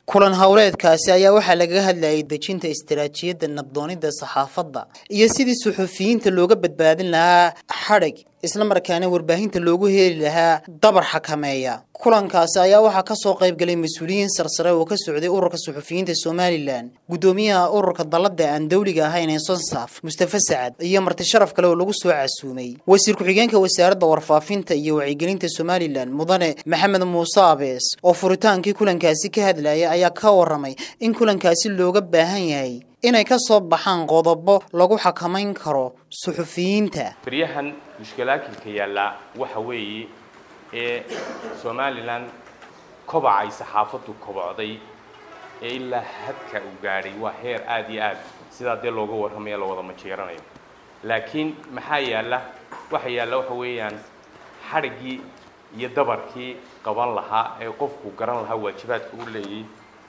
kulan howleedkaasi ayaa waxaa lagaga hadlayay dejinta istaraatiijiyadda nabdoonida saxaafadda iyo sidii suxufiyiinta looga badbaadin lahaa xadhig islamarkaana warbaahinta loogu heli lahaa dabar xakameeya kulankaasi ayaa waxaa kasoo qaybgalay mas-uuliyiin sarsare oo ka socday ururka suxufiyiinta somalilan guddoomiyaha ururka dalada aan dawliga ahayn ee sonsaf mustafa sacad iyo marti sharaf kale oo lagu soo casuumay wasiir ku-xigeenka wasaaradda warfaafinta iyo wacyigelinta somalilan mudane maxamed muuse abees oo furitaankii kulankaasi ka hadlaya ayaa ka waramay in kulankaasi looga baahan yahay inay ka soo baxaan qodobo lagu xakamayn karo suxufiyiinta baryahan mushkilaakinka yaallaa waxa weeye ee somalilan kobacay saxaafaddu kobocday ee ilaa hadka uu gaadhay waa heer aada iyo aad sidaa dee looga warramaya la wada majeeranayo laakiin maxaa yaalla waxa yaalla waxa weeyaan xadhiggii iyo dabarkii qaban lahaa ee qofku garan lahaa waajibaadka u leeyay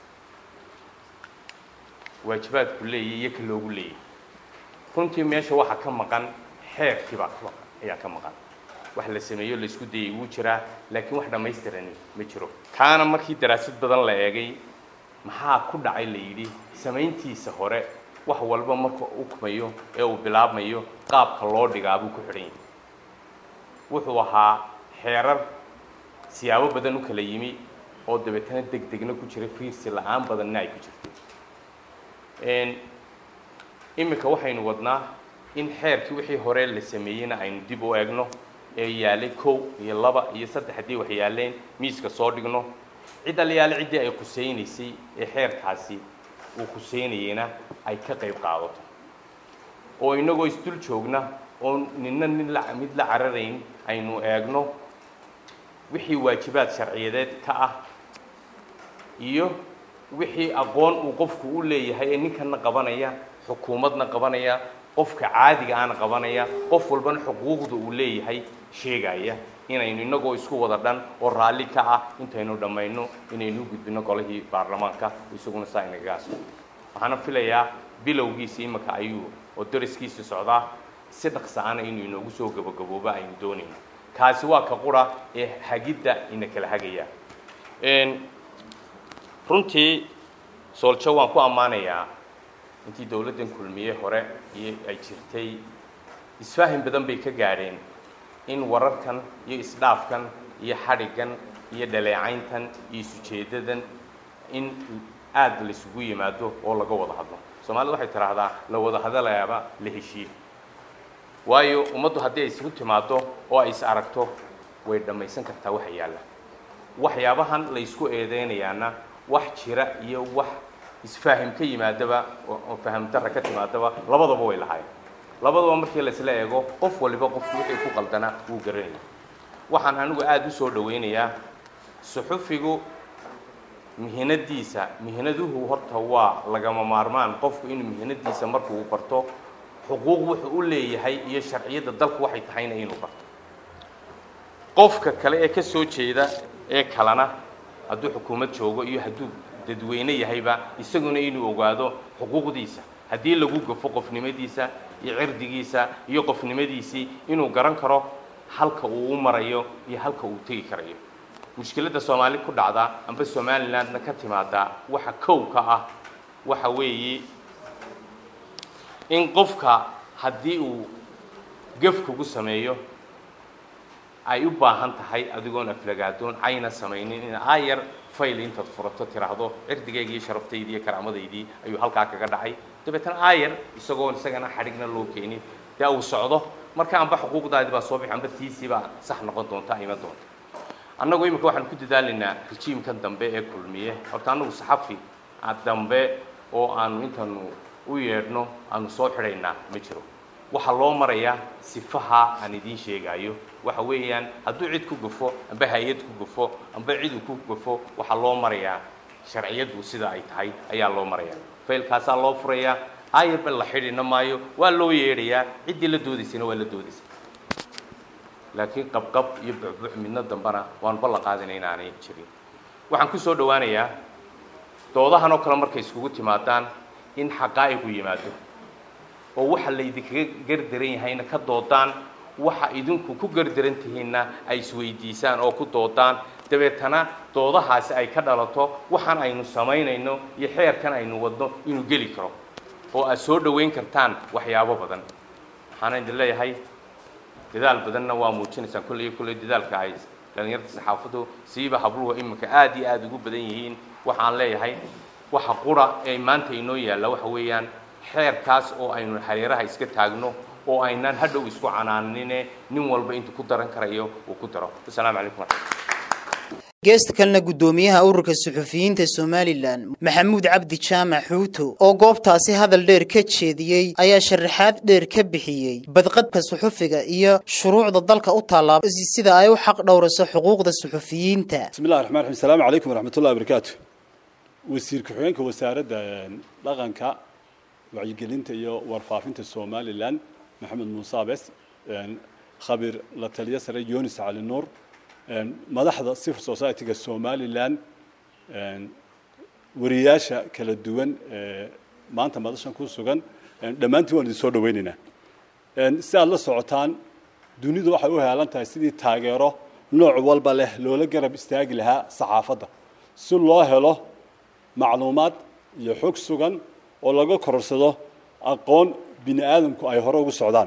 waajibaadku leeyay iyo ka loogu leeyay runtii meesha waxaa ka maqan xeerkiibaa ka maqan ayaa ka maqan wax la sameeyo la isku dayay wuu jiraa laakiin wax dhammaystirani ma jiro kaana markii daraasad badan la eegay maxaa ku dhacay la yidhi samayntiisa hore wax walba marka u kumayo ee uu bilaabmayo qaabka loo dhigaa buu ku xidhan yahay wuxuu ahaa xeerar siyaabo badan u kala yimi oo dabeetana deg degna ku jira fiirsi la-aan badanna ay ku jirto iminka waxaynu wadnaa in xeerkii wixii hore la sameeyeyna aynu dib u eegno ee yaalay kow iyo laba iyo saddex haddii wax yaaleen miiska soo dhigno cid aliyaale ciddii ay khusaynaysay ee xeerkaasi uu khuseynayeyna ay ka qayb qaadato oo inagoo isdul joogna oo nina nin la mid la cararayn aynu eegno wixii waajibaad sharciyadeed ka ah iyo wixii aqoon uu qofku u leeyahay ee ninkana qabanaya xukuumadna qabanaya qofka caadiga aana qabanaya qof walbana xuquuqda uu leeyahay sheegaya inaynu inagoo isku wada dhan oo raalli ka ah intaynu dhammayno inaynu gudbino golihii baarlamaanka isaguna saa inagaas waxaana filayaa bilowgiisa iminka ayuu oo dariskiisa socdaa si dhaqsa-ana inuu inoogu soo gabagabooba aynu doonayno kaasi waa ka qura ee hagidda ina kala hagaya runtii sooljo waan ku ammaanayaa intii dowladdan kulmiye hore iyo ay jirtay isfaahin badan bay ka gaadheen in wararkan iyo isdhaafkan iyo xadhiggan iyo dhaleecayntan iyo isujeedadan in aada laisugu yimaado oo laga wada hadlo soomaalida waxay tidhaahdaa la wada hadalayaaba la heshiiye waayo ummaddu haddii ay isugu timaado oo ay is aragto way dhammaysan kartaa waxa yaalla waxyaabahan la ysku eedeynayaana wax jira iyo wax isfaahim ka yimaadaba oo fahamdarra ka timaadaba labadaba way lahaayeen labadaba markii laisla eego qof waliba qofku wixii ku qaldanaa wuu garanaya waxaan anigu aada u soo dhawaynayaa suxufigu mihinadiisa mihinaduhu horta waa lagama maarmaan qofku inuu mihinadiisa marku uu barto xuquuq wuxuu u leeyahay iyo sharciyadda dalku waxay tahayna inuu barto qofka kale ee ka soo jeeda ee kalena hadduu xukuumad joogo iyo hadduu dadweyne yahayba isaguna inuu ogaado xuquuqdiisa haddii lagu gafo qofnimadiisa iyo cirdigiisa iyo qofnimadiisii inuu garan karo halka uu u marayo iyo halka uu tegi karayo mushkiladda soomaali ku dhacda amba somalilandna ka timaada waxa kow ka ah waxa weeye in qofka haddii uu gaf kugu sameeyo ay u baahan tahay adigoon aflagaadoon ayna samaynin in aayar fayl intaad furato tiraahdo cirdigayga iyo sharaftaydi iyo karaamadaydii ayuu halkaa kaga dhacay dabeetana aayar isagoon isagana xadhigna loo keenin dee uu socdo marka amba xuquuqdaadi baa soo bixi amba tiisii baa sax noqon doonta iman doonta annagu imika waxaan ku dadaalaynaa rejiimkan dambe ee kulmiye horta annagu saxafi dambe oo aanu intanu u yeedhno aanu soo xidhaynaa ma jiro waxaa loo marayaa sifaha aan idiin sheegaayo waxa weeyaan hadduu cid ku gafo amba hay-ad ku gafo amba cid uu ku gafo waxaa loo marayaa sharciyaddu sida ay tahay ayaa loo marayaa faylkaasaa loo furayaa ayarba la xidhina maayo waa loo yeedhayaa ciddii la doodaysana waa la doodaysa laakiin qabqab iyo bucbuc midna dambena waanu ballan qaadina inaanay jirin waxaan ku soo dhowaanayaa doodahan oo kale markay iskugu timaadaan in xaqaa'iqu yimaado oo waxa laydinkaga gardaran yahayna ka doodaan waxa idinku ku gardaran tihiinna ay isweydiisaan oo ku doodaan dabeetana doodahaasi ay ka dhalato waxaan aynu samaynayno iyo xeerkan aynu wadno inuu geli karo oo aad soo dhoweyn kartaan waxyaabo badan waxaana idin leeyahay dadaal badanna waa muujinaysaan kolley iyo kolley dadaalka ay dhallinyarta saxaafaddu siiba habluhu iminka aad iyo aada ugu badan yihiin waxaan leeyahay waxa qura ee maanta inoo yaalla waxa weeyaan xeerkaas oo aynu hareeraha iska taagno oo aynaan hadhow isku canaanine nin walba intuu ku daran karayo uu ku daro asalaamu calaykum geesta kalena guddoomiyaha ururka suxufiyiinta somalilan maxamuud cabdi jaamac xuuto oo goobtaasi hadal dheer ka jeediyey ayaa sharaxaad dheer ka bixiyey badqadka suxufiga iyo shuruucda dalka u tallaaba sida ay u xaq dhowrayso xuquuqda suxufiyiinta bismillahi raxmaan raxiim asalaamu calaykum waraxmatullahi wabarakaatu wasiir ku-xigeenka wasaaradda dhaqanka wacyigelinta iyo warfaafinta somalilan maxamed muuse abes khabiir la taliyo sare yonis cali nuur madaxda civil society-ga somalilan wariyaasha kala duwan ee maanta madashan ku sugan dhammaantiin waan idin soo dhaweynaynaa si aad la socotaan dunidu waxay u heelan tahay sidii taageero nooc walba leh loola garab istaagi lahaa saxaafadda si loo helo macluumaad iyo xog sugan oo laga kororsado aqoon bini aadamku ay hore ugu socdaan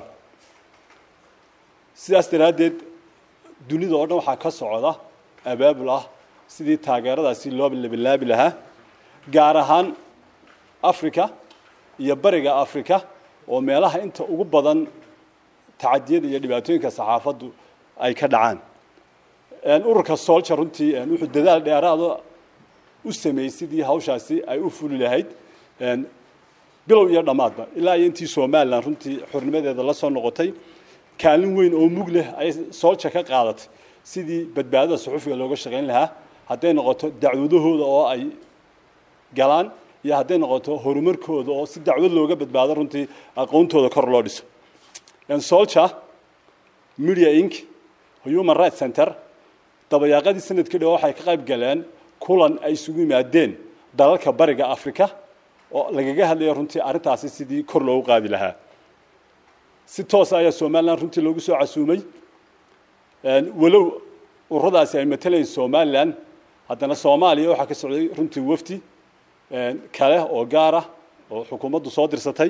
sidaas daraaddeed dunida oo dhan waxaa ka socda abaabul ah sidii taageeradaasi loo labilaabi lahaa gaar ahaan africa iyo bariga africa oo meelaha inta ugu badan tacadiyada iyo dhibaatooyinka saxaafaddu ay ka dhacaan ururka solja runtii wuxuu dadaal dheeraada u sameeyey sidii hawshaasi ay u fuli lahayd bilow iyo dhammaadba ilaa iyo intii somalilan runtii xornimadeeda la soo noqotay kaalin weyn oo mug leh ayay soolja ka qaadatay sidii badbaadada suxufiga looga shaqayn lahaa hadday noqoto dacwadahooda oo ay galaan iyo hadday noqoto horumarkooda oo si dacwad looga badbaado runtii aqoontooda kor loo dhiso solja media inc human rights center dabayaaqadii sanadkii dhow waxay ka qayb galeen kulan ay isugu yimaadeen dalalka bariga africa oo lagaga hadlaya runtii arrintaasi sidii kor loogu qaadi lahaa si toosa ayaa somalilan runtii loogu soo casuumay walow ururadaasi ay matalayn somalilan haddana soomaaliya waxaa ka socday runtii wafdi kale oo gaara oo xukuumaddu soo dirsatay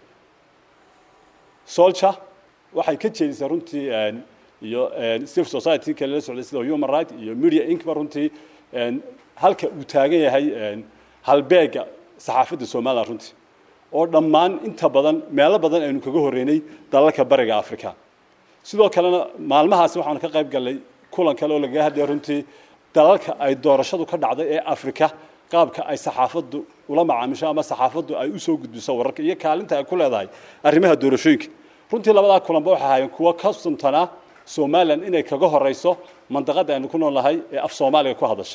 solja waxay ka jeedisay runtii iyo civil society kale la socday sida human right iyo media inkba runtii halka uu taagan yahay halbeega saxaafadda somalilan runtii oo dhammaan inta badan meelo badan aynu kaga horreynay dalalka bariga africa sidoo kalena maalmahaasi waxaanu ka qayb gallay kulan kale oo lagaga hadlaya runtii dalalka ay doorashadu ka dhacday ee africa qaabka ay saxaafaddu ula macaamisho ama saxaafaddu ay usoo gudbiso wararka iyo kaalinta ay ku leedahay arrimaha doorashooyinka runtii labadaa kulanba waxay ahaayeen kuwo ka suntanaa somalilan inay kaga horeyso mandaqada aynu ku noolnahay ee af soomaaliga ku hadasha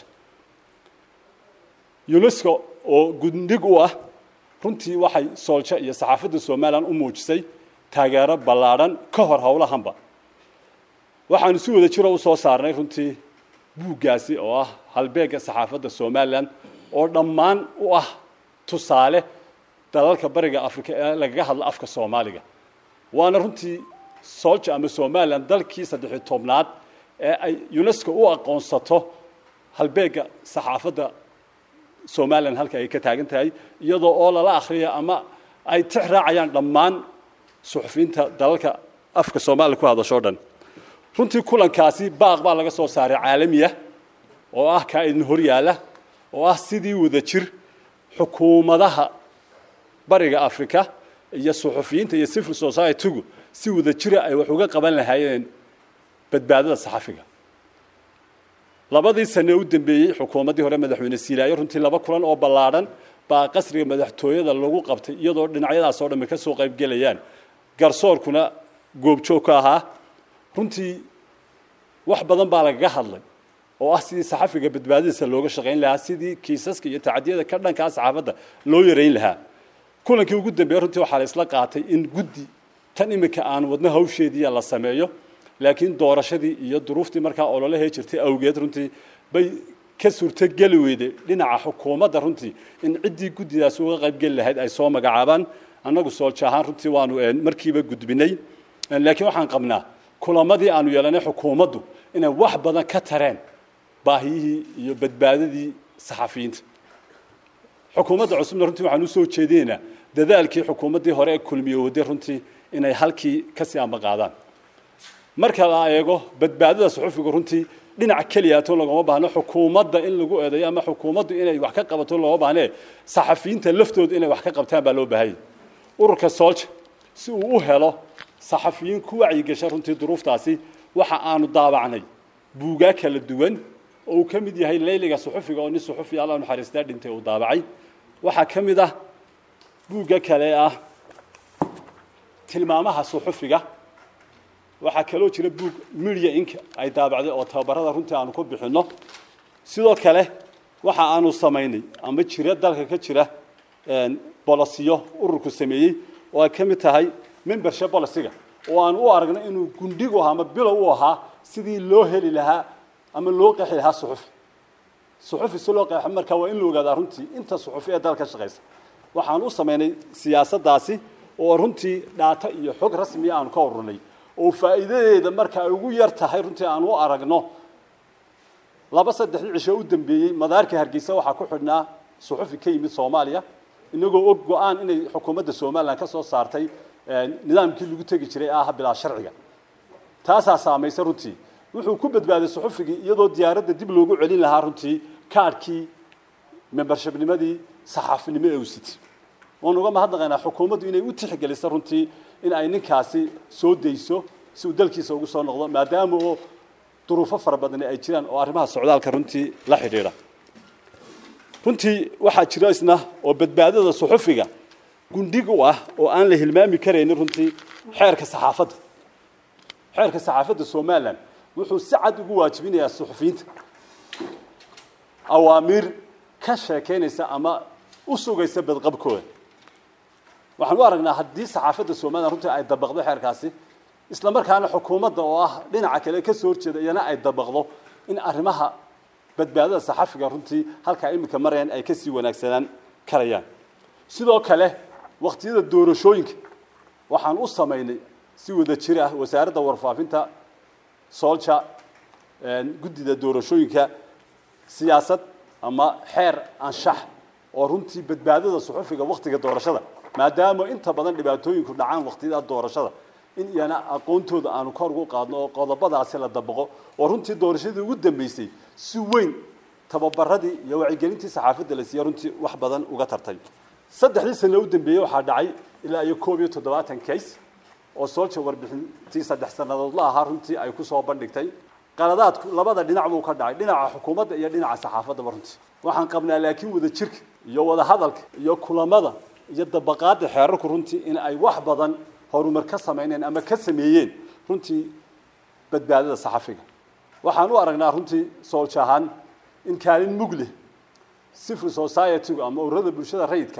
unesco oo guddig u ah runtii waxay soolja iyo saxaafadda somalilan u muujisay taageero ballaadhan ka hor howlahanba waxaanu si wada jiro usoo saarnay runtii buuggaasi oo ah halbeega saxaafadda somalilan oo dhammaan u ah tusaale dalalka bariga africa ee lagaga hadlo afka soomaaliga waana runtii solja ama somalilan dalkii saddexiy tobnaad ee ay unesco u aqoonsato halbeega saxaafadda somalilan halka ay ka taagan tahay iyadoo oo lala akhriya ama ay tix raacayaan dhammaan suxufiyiinta dalalka afka soomaaliya ku hadashoo dhan runtii kulankaasi baaq baa laga soo saaray caalamiya oo ah kaa idin hor yaalla oo ah sidii wada jir xukuumadaha bariga africa iyo suxufiyiinta iyo civil society-gu si wada jira ay wax uga qaban lahaayeen badbaadada saxafiga labadii sane u dambeeyey xukuumaddii hore madaxweyne siilaayo runtii laba kulan oo ballaadhan baa qasriga madaxtooyada lagu qabtay iyadoo dhinacyadaas oo dhamme ka soo qaybgelayaan garsoorkuna goobjoog ka ahaa runtii wax badan baa lagaga hadlay oo ah sidii saxafiga badbaadadiisa looga shaqayn lahaa sidii kiisaska iyo tacadiyada ka dhankaa saxaafadda loo yarayn lahaa kulankii ugu dambeeye runtii waxaa la isla qaatay in guddi tan iminka aan wadno hawsheediiya la sameeyo laakiin doorashadii iyo duruuftii markaa ololahee jirtay awgeed runtii bay ka suurtogeli weyday dhinaca xukuumadda runtii in ciddii guddidaasi uga qaybgeli lahayd ay soo magacaabaan annagu soolja ahaan runtii waanu markiiba gudbinay laakiin waxaan qabnaa kulamadii aanu yeelanay xukuumaddu inay wax badan ka tareen baahiyihii iyo badbaadadii saxafiyiinta xukuumadda cusubna runtii waxaan usoo jeedinaynaa dadaalkii xukuumaddii hore ee kulmiye waday runtii inay halkii kasii ambaqaadaan marka la eego badbaadada suxufiga runtii dhinac keliyato lagoma baahno xukuumadda in lagu eedeeyo ama xukuumaddu inay wax ka qabato looma baahne saxafiyiinta laftooda inay wax ka qabtaan baa loo baahanya ururka soolja si uu u helo saxafiyiin ku wacyigasha runtii duruuftaasi waxa aanu daabacnay buugaa kala duwan oo uu ka mid yahay leyliga suxufiga oo nin suxufi alla naxariistaa dhintay uu daabacay waxaa ka mid ah buugga kale ah tilmaamaha suxufiga waxaa kaloo jira buug media ink ay daabacday oo tababarada runtii aanu ku bixinno sidoo kale waxa aanu samaynay ama jira dalka ka jira bolosiyo ururku sameeyey oo ay ka mid tahay membership bolisiga oo aanu u aragnay inuu gundhigu ahaa ama bilow u ahaa sidii loo heli lahaa ama loo qeexi lahaa suxufi suxufi si loo qeexo marka waa in la ogaadaa runtii inta suxufi ee dalka shaqaysa waxaan u samaynay siyaasaddaasi oo runtii dhaata iyo xog rasmiya aanu ka ururnay oo faa'iidadeeda marka ay ugu yar tahay runtii aan u aragno laba saddexdii cisho u dambeeyey madaarka hargeysa waxaa ku xidhnaa suxufi ka yimid soomaaliya inagoo og go-aan inay xukuumadda somalilan ka soo saartay nidaamkii lagu tegi jiray ah bilaa sharciga taasaa saamaysa runtii wuxuu ku badbaaday suxufigii iyadoo diyaaradda dib loogu celin lahaa runtii kaadhkii membershipnimadii saxaafinimo ee uu sitay waan uga mahadnaqaynaa xukuumaddu inay u tixgeliso runtii in ay ninkaasi soo dayso si uu dalkiisa ugu soo noqdo maadaama oo duruufo fara badani ay jiraan oo arrimaha socdaalka runtii la xidhiidha runtii waxaa jira isna oo badbaadada suxufiga gundhig u ah oo aan la hilmaami karaynin runtii xeerka saxaafadda xeerka saxaafadda somalilan wuxuu si cad ugu waajibinayaa suxufiyiinta awaamiir ka sheekaynaysa ama u sugaysa badqabkooda waxaan u aragnaa haddii saxaafadda somalilan runtii ay dabaqdo xeerkaasi isla markaana xukuumadda oo ah dhinaca kale ka soo horjeeda iyana ay dabaqdo in arrimaha badbaadada saxafiga runtii halkaa iminka marayaan ay kasii wanaagsanaan karayaan sidoo kale wakhtiyada doorashooyinka waxaan u samaynay si wada jir ah wasaaradda warfaafinta soolja guddida doorashooyinka siyaasad ama xeer anshax oo runtii badbaadada suxufiga wakhtiga doorashada maadaama inta badan dhibaatooyinku dhacaan wakhtiyada doorashada in iyana aqoontooda aanu kor ugu qaadno oo qodobadaasi la dabaqo oo runtii doorashadii ugu dambeysay si weyn tababaradii iyo wacyigelintii saxaafadda la siiya runtii wax badan uga tartay saddexdii sano u dambeeyey waxaa dhacay ilaa iyo koob iyo toddobaatan case oo soolja warbixintii saddex sannadood la ahaa runtii ay kusoo bandhigtay qaladaadku labada dhinac buu ka dhacay dhinaca xukuumadda iyo dhinaca saxaafaddaba runtii waxaan qabnaa laakiin wada jirka iyo wada hadalka iyo kulamada iyo dabaqaadda xeerarku runtii in ay wax badan horumar ka samayneen ama ka sameeyeen runtii badbaadada saxafiga waxaan u aragnaa runtii soolja ahaan in kaalin mug leh civil society-gu ama ururada bulshada rayidka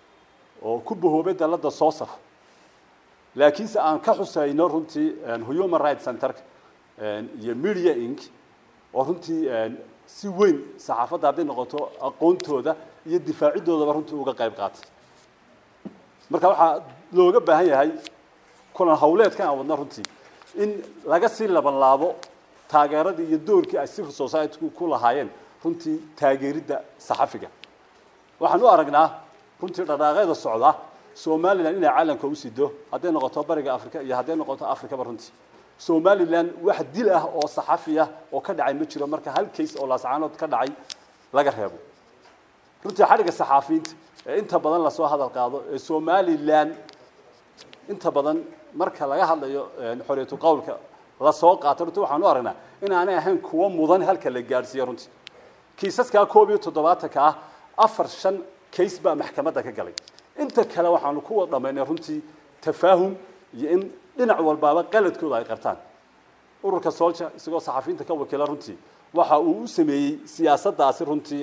oo ku bahoobay dalladda soosaf laakiinse aan ka xusayno runtii human rights centerka iyo media inc oo runtii si weyn saxaafadda hadday noqoto aqoontooda iyo difaacidoodaba runtii uga qayb qaatay marka waxaa looga baahan yahay kulan hawleedkan aan wadna runtii in laga sii laban laabo taageeradii iyo doorkii ay civil society-ku ku lahaayeen runtii taageeridda saxafiga waxaan u aragnaa runtii dhaqaaqeeda socda somalilan inay caalamka u sido hadday noqoto bariga africa iyo hadday noqoto africaba runtii somalilan wax dil ah oo saxafi ah oo ka dhacay ma jiro marka hal case oo laascaanood ka dhacay laga reebo runtii xadhigga saxaafiyiinta ee inta badan lasoo hadal qaado ee somalilan inta badan marka laga hadlayo xoriyatu qowlka lasoo qaato runtii waxaan u aragnaa in aanay ahayn kuwo mudan halka la gaadhsiiyo runtii kiisaskaa koob iyo toddobaatanka ah afar shan case baa maxkamadda ka galay inta kale waxaanu ku wada dhamaynay runtii tafaahum iyo in dhinac walbaaba qaladkooda ay qabtaan ururka soolja isagoo saxafiyiinta ka wakiila runtii waxa uu u sameeyey siyaasaddaasi runtii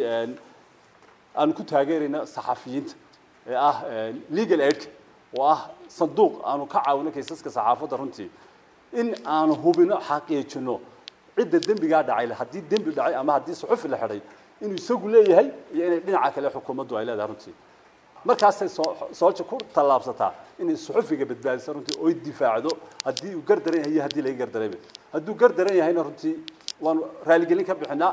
aanu ku taageerayna saxafiyiinta ee ah legal aidka oo ah sanduuq aanu ka caawino kaysaska saxaafadda runtii in aanu hubino xaqiijino cidda dembigaa dhacay haddii dembi dhacay ama haddii suxufi la xidhay inuu isagu leeyahay iyo inay dhinaca kale xukuumaddu ay leedahay runtii markaasay soolja ku tallaabsataa inay suxufiga badbaadiso runtii oy difaacdo haddii uu gardaran yahay iyo haddii laga gardarayba hadduu gardaran yahayna runtii waanu raaligelin ka bixinaa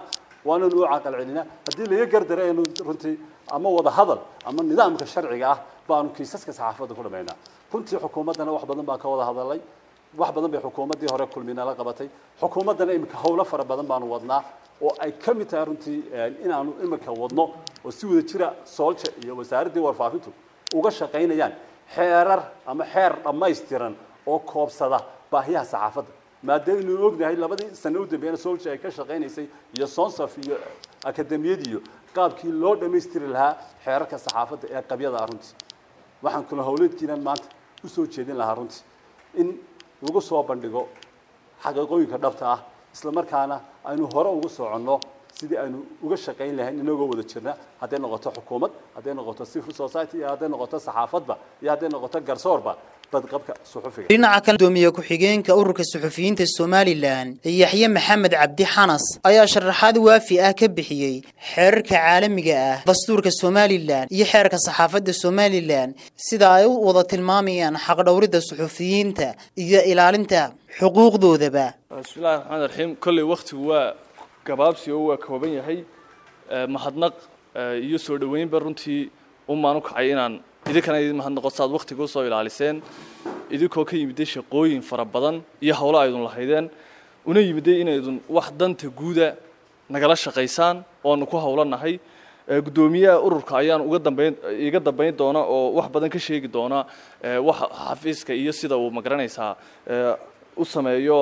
waananu u caqal celinaa haddii laga gardara aynu runtii ama wada hadal ama nidaamka sharciga ah baanu kiisaska saxaafadda ku dhamaynaa runtii xukuumaddana wax badan baan ka wada hadalay wax badan bay xukuumaddii hore kulminala qabatay xukuumaddana iminka howlo fara badan baanu wadnaa oo ay ka mid tahay runtii inaanu iminka wadno oo si wada jira soolja iyo wasaaraddii warfaafintu uga shaqaynayaan xeerar ama xeer dhammaystiran oo koobsada baahiyaha saxaafadda maadaaynu ognahay labadii sano u dambeeyana soolja ay ka shaqaynaysay iyo sonsaf iyo akademiyadiiyo qaabkii loo dhammaystiri lahaa xeerarka saxaafadda ee qabyada ah runtii waxaan kula howleedkiinan maanta usoo jeedin lahaa runtii in lagu soo bandhigo xaqiiqooyinka dhabta ah isla markaana aynu hore ugu soconno sidii aynu uga shaqayn lahayn inagoo wada jirna hadday noqoto xukuumad hadday noqoto civil society iyo hadday noqoto saxaafadba iyo hadday noqoto garsoorba badqabka suxufiga dhinaca kale gudoomiye ku-xigeenka ururka suxufiyiinta somalilan yaxye maxamed cabdi xanas ayaa sharaxaad waafi ah ka bixiyey xeerarka caalamiga ah dastuurka somalilan iyo xeerka saxaafadda somalilan sida ay u wada tilmaamayaan xaqdhowridda suxufiyiinta iyo ilaalinta xuquuqdoodaba bismillahi raxmaan raxiim kolley wakhtigu waa gabaabsi oo waa kooban yahay mahadnaq iyo soo dhoweynba runtii umaan u kacay inaan idinkana idin mahadnaqo saad wakhtiga usoo ilaaliseen idinkoo ka yimiday shaqooyin fara badan iyo howlo aydun lahaydeen una yimiday inaydun wax danta guuda nagala shaqaysaan oanu ku howlanahay guddoomiyaha ururka ayaan uga dambayn iga dambayn doona oo wax badan ka sheegi doona wax xafiiska iyo sida uu magaranaysaa u sameeyo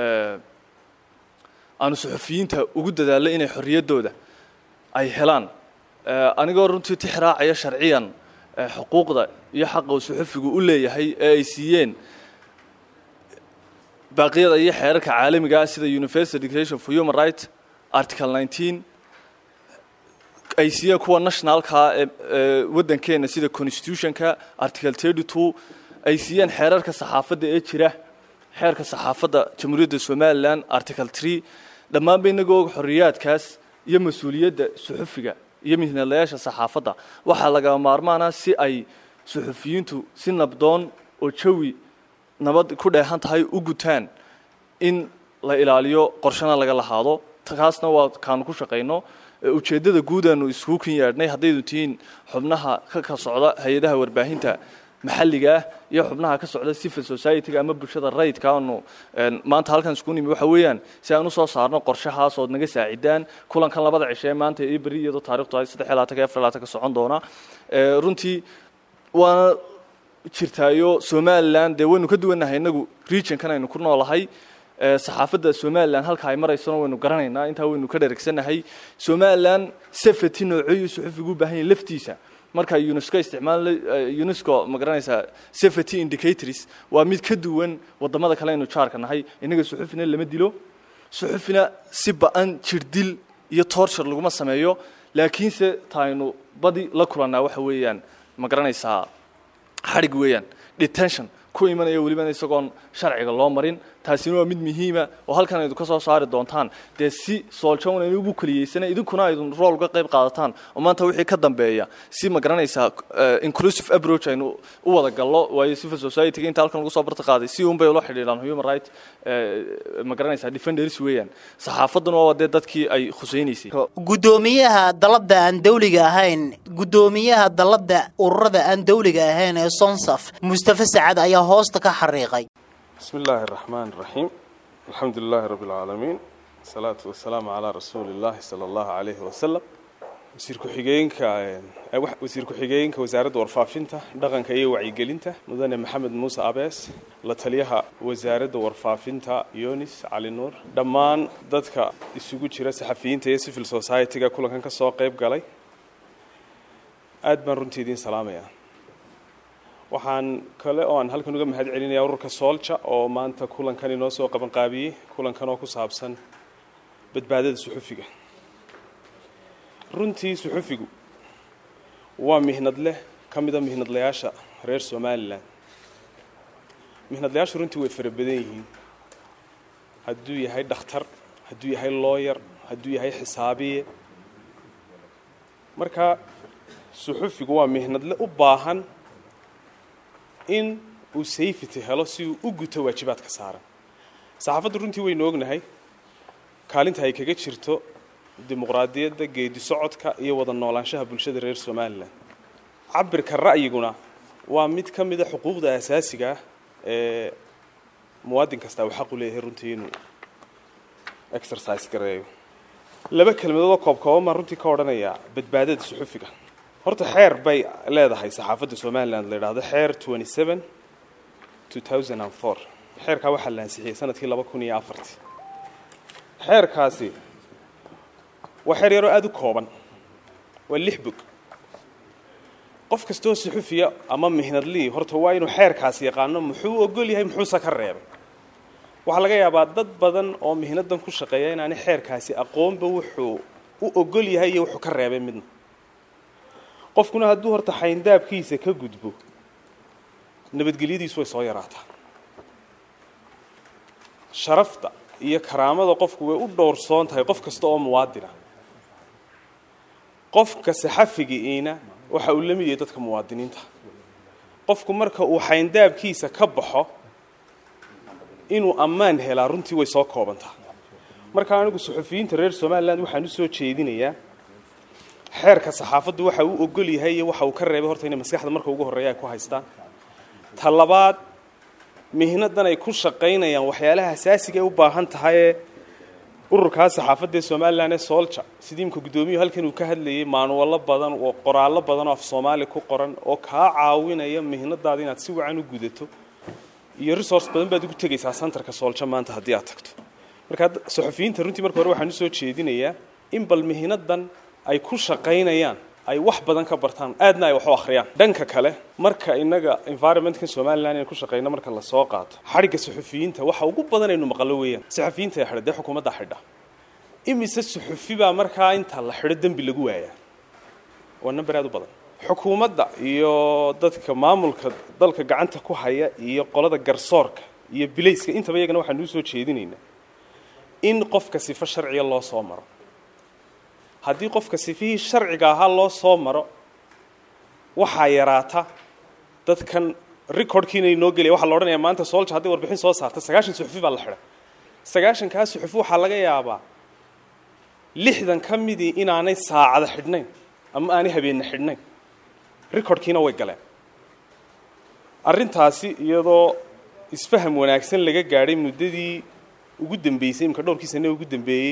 aanu suxufiyiinta ugu dadaallo inay xorriyaddooda ay helaan anigoo runtii tixraacaya sharciyan xuquuqda iyo xaqa uu suxufigu u leeyahay ee ay siiyeen baaqyada iyo xeerarka caalamiga ah sida universal declaration for human rights article nineteen ay siiyeen kuwa nationalka ee waddankeena sida constitutionka article thirty two ay siiyeen xeerarka saxaafadda ee jira xeerka saxaafadda jamhuuriyadda somalilan article tree dhammaanba inagoo xorriyaadkaas iyo mas-uuliyadda suxufiga iyo mihnadlayaasha saxaafadda waxaa lagama maarmaana si ay suxufiyiintu si nabdoon oo jawi nabad ku dheehan tahay u gutaan in la ilaaliyo qorshana laga lahaado kaasna waa kaanu ku shaqayno ujeeddada guudaanu iskugu kin yeedhnay haddaydu tihiin xubnaha ka ka socda hay-adaha warbaahinta maxalliga ah iyo xubnaha ka socda civil society-ga ama bulshada rayidka aanu maanta halkan isku nimi waxa weeyaan si aan usoo saarno qorshahaas ood naga saacidaan kulankan labada cishe ee maanta iyo beri iyadoo taarikhtu ay saddex iyo labaatanka afar labaatanka socon doona runtii waana jirtaayo somalilan dee waynu ka duwannahay inagu regionkan aynu ku noolahay saxaafadda somalilan halka ay maraysona waynu garanaynaa intaa waynu ka dheregsanahay somalilan safety noocooyu suxufigu u baahan yahay laftiisa marka unesco isticmaal unesco ma garanaysaa safety indicators waa mid ka duwan wadamada kale aynu jaarka nahay innaga suxufina lama dilo suxufina si ba-an jirdil iyo torture laguma sameeyo laakiinse taaynu badi la kulannaa waxa weeyaan ma garanaysaa xadhig weeyaan detention ku imanaya welibana isagoon sharciga loo marin taasina waa mid muhiima oo halkan aydu ka soo saari doontaan dee si sooljown aynu ugu keliyeysana idinkuna aydun rool uga qayb qaadataan oo maanta wixii ka dambeeya si ma garanaysaa inclusive approach aynu u wada gallo waayo civil society-ga inta halkan ugu soo barta qaaday si unbay ula xidhiidhaan human right ma garanaysaa defenders weeyaan saxaafadduna waa dee dadkii ay khusaynaysay guddoomiyaha dalladda aan dawliga ahayn guddoomiyaha dalladda ururada aan dawliga ahayn ee sonsaf mustafa sacad ayaa hoosta ka xariiqay بسم الله الرحمن الرحيم الحمد لله رب العالمين الصلاة والسلام على رسول الله صلى الله عليه وسلم wasiir ku-xigeenka wasiir ku-xigeenka wasaaradda warfaafinta dhaqanka iyo wacyigelinta mudane maxamed muuse abees la taliyaha wasaaradda warfaafinta yonis cali nuur dhammaan dadka isugu jira saxafiyiinta iyo civil society-ga kulankan ka soo qayb galay aad baan runtii idiin salaamayaa waxaan kale oo aan halkan uga mahad celinaya ururka soolja oo maanta kulankan inoo soo qabanqaabiyey kulankan oo ku saabsan badbaadada suxufiga runtii suxufigu waa mihnad leh ka mida mihnadlayaasha reer somalilan mihnadlayaashu runtii way fara badan yihiin hadduu yahay dhakhtar hadduu yahay looyar hadduu yahay xisaabiye marka suxufigu waa mihnadle u baahan in uu safety helo si uu u guto waajibaadka saaran saxaafaddu runtii waynu ognahay kaalinta ay kaga jirto dimuqraadiyadda geedi socodka iyo wada noolaanshaha bulshada reer somalilan cabirka ra'yiguna waa mid ka mida xuquuqda asaasiga ah ee muwaadin kastaa uu xaq u leeyahay runtii inuu exercise gareeyo laba kelmadoodoo koobkooban baan runtii ka odhanayaa badbaadada suxufiga horta xeer bay leedahay saxaafadda somaliland la yidhaahdo xeer twenty seven two thousand and four xeerkaa waxaa la ansixiyey sanadkii laba kun iyo afartii xeerkaasi waa xeer yaroo aada u kooban waa lix bog qof kastoo suxufiya ama mihnadlii horta waa inuu xeerkaasi yaqaano muxuu ogol yahay muxuuse ka reebay waxaa laga yaabaa dad badan oo mihnadan ku shaqeeya inaani xeerkaasi aqoonba wuxuu u ogol yahay iyo wuxuu ka reebay midna qofkuna hadduu horta xayndaabkiisa ka gudbo nabadgelyadiisu way soo yaraataa sharafta iyo karaamada qofku way u dhowrsoon tahay qof kasta oo muwaadina qofka saxafigiiina waxa uu la mid yahay dadka muwaadiniinta qofku marka uu xayndaabkiisa ka baxo inuu ammaan helaa runtii way soo koobantaa marka anigu suxufiyiinta reer somaliland waxaan u soo jeedinayaa xeerka saxaafaddu waxa uu ogol yahay iyo waxa uu ka reebay horta inay maskaxda marka ugu horreeya ay ku haystaan ta labaad mihnadan ay ku shaqaynayaan waxyaalaha asaasiga ay u baahan tahayee ururkaa saxaafadda ee somalilan ee soolja sidii imka guddoomiyuhu halkan uu ka hadlayay maanuwallo badan oo qoraallo badan oo af soomaali ku qoran oo kaa caawinaya mihnadaada inaad si wacan u gudato iyo resource badan baad ugu tegaysaa centerka soolja maanta haddii aad tagto marka saxufiyiinta runtii marka hore waxaan usoo jeedinayaa in bal mihnadan ay ku shaqaynayaan ay wax badan ka bartaan aadna ay wax u akhriyaan dhanka kale marka innaga environmentkan somalilan inay ku shaqayno marka la soo qaato xadhigga suxufiyiinta waxa ugu badan aynu maqlo weeyaan saxufiyiinta ee xidha dee xukuumadda xidha imise suxufi baa markaa inta la xidho dembi lagu waayaa waa number aad u badan xukuumadda iyo dadka maamulka dalka gacanta ku haya iyo qolada garsoorka iyo bilayska intaba iyagana waxaanu usoo jeedinaynaa in qofka sifo sharciga loo soo maro haddii qofka sifihii sharciga ahaa loo soo maro waxaa yaraata dadkan recordkiina inoo gelaya waxaa la odhanaya maanta soolja hadday warbixin soo saarta sagaashan suxufi baa la xidhay sagaashankaa suxufi waxaa laga yaabaa lixdan ka midii inaanay saacada xidhnayn ama aanay habeenna xidhnayn recordkiina way galeen arrintaasi iyadoo isfaham wanaagsan laga gaadhay muddadii ugu dambeysay imika dhowrkii sane ugu dambeeyey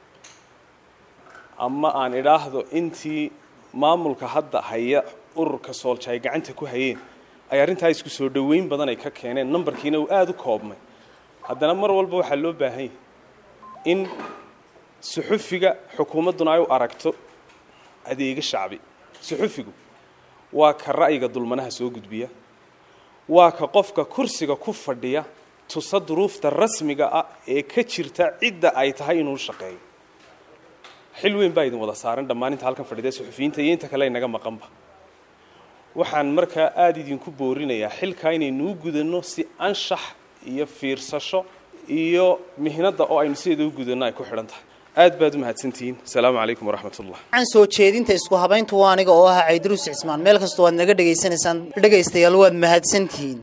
ama aan idhaahdo intii maamulka hadda haya ururka soolja ay gacanta ku hayeen ay arrintaa isku soo dhoweyn badan ay ka keeneen numbarkiina uu aada u koobmay haddana mar walba waxaa loo baahan yahay in suxufiga xukuumadduna ay u aragto adeega shacbi suxufigu waa ka ra'yiga dulmanaha soo gudbiya waa ka qofka kursiga ku fadhiya tusa duruufta rasmiga ah ee ka jirta cidda ay tahay inuu shaqeeyo xil weyn baa idin wada saaran dhammaan inta halkan fadhida suxufiyiinta iyo inta kale inaga maqanba waxaan markaa aada idinku boorinayaa xilkaa inaynuu gudanno si anshax iyo fiirsasho iyo mihnadda oo aynu sideeda u gudanno ay ku xidhan tahay aad baad u mahadsantihiin asalaamu calaykum waraxmat ullah waxaan soo jeedinta isku habayntu waa aniga oo ah caydruus cismaan meel kastoo waad naga dhegaysanaysaan dhegaystayaal waad mahadsantihiin